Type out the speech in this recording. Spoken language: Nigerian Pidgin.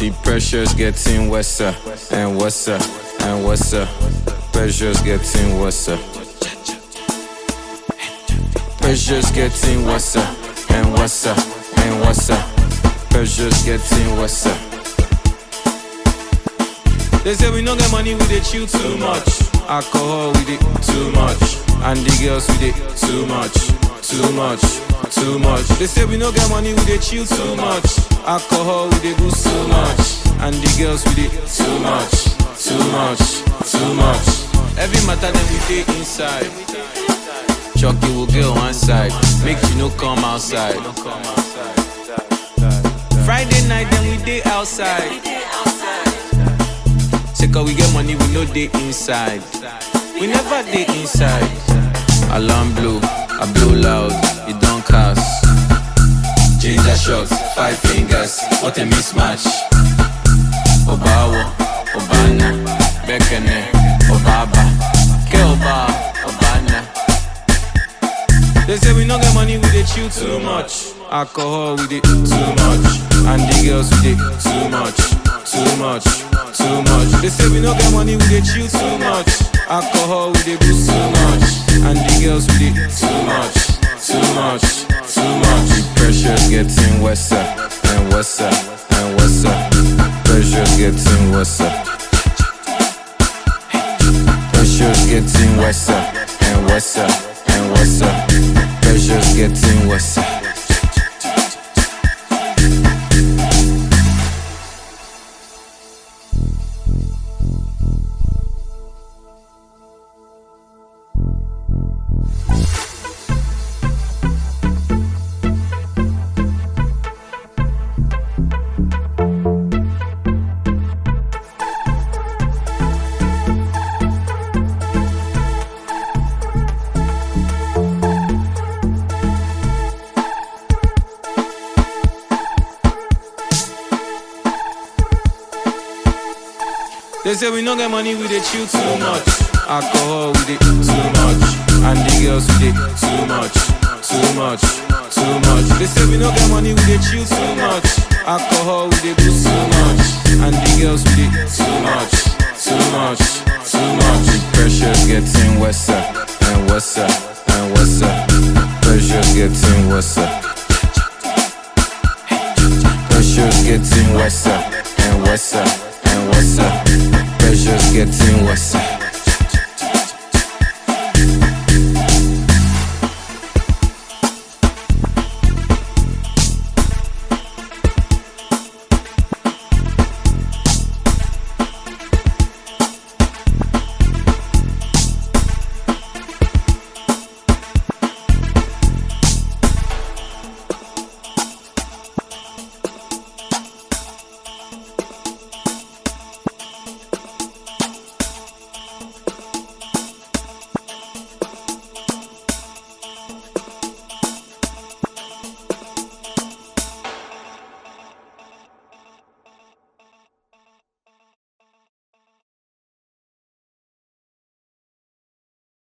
The pressure's getting worse uh, and worse uh, and worse. uh. Pressure's getting worse. uh. Pressure's getting worse uh, and worse uh, and worse. uh. Pressure's getting worse. uh. They say we no get money, we dey chill too much. Alcohol, we dey too much. And the girls, we dey too much, too much, too much. They say we no get money, we dey chill too much. Alcohol, we dey do too much. And the girls, we dey too much, too much, too much. Every matter that we dey inside. Chucky will get one side, make you no come outside. Friday night, then we dey outside. Say cause we get money, we no dey inside. We never dey inside. Alarm blow, I blow loud, it don't cast. Ginger shots, five fingers, what a mismatch. Obawo, Obana, Bekene, Obaba, Ke Oba, Obana. They say we no get money, we dey chill too much. Alcohol, we dey too much. And the girls, we dey too much, too much, too much. They say we no get money, we dey chill too much. Alcohol, we dey do too much. And the girls, we dey too much, too much, too much. The pressure's getting worse uh, and worse uh, and worse. uh. Pressure's getting worse. uh. Pressure's getting worse uh, and worse uh, and worse. uh. Pressure's getting worse. uh. They say we no get money, we dey chill too much. Alcohol, we dey too much. And the girls, we dey too much, too much, too much. They say we no get money, we dey chill too much. Alcohol, we dey do too much. And the girls, we dey too much, too much, too much. The pressure's getting worse uh, and worse uh, and worse. uh. Pressure's getting worse. uh. Pressure's getting worse uh, and worse uh, and worse. uh. Pressure's getting worse. uh.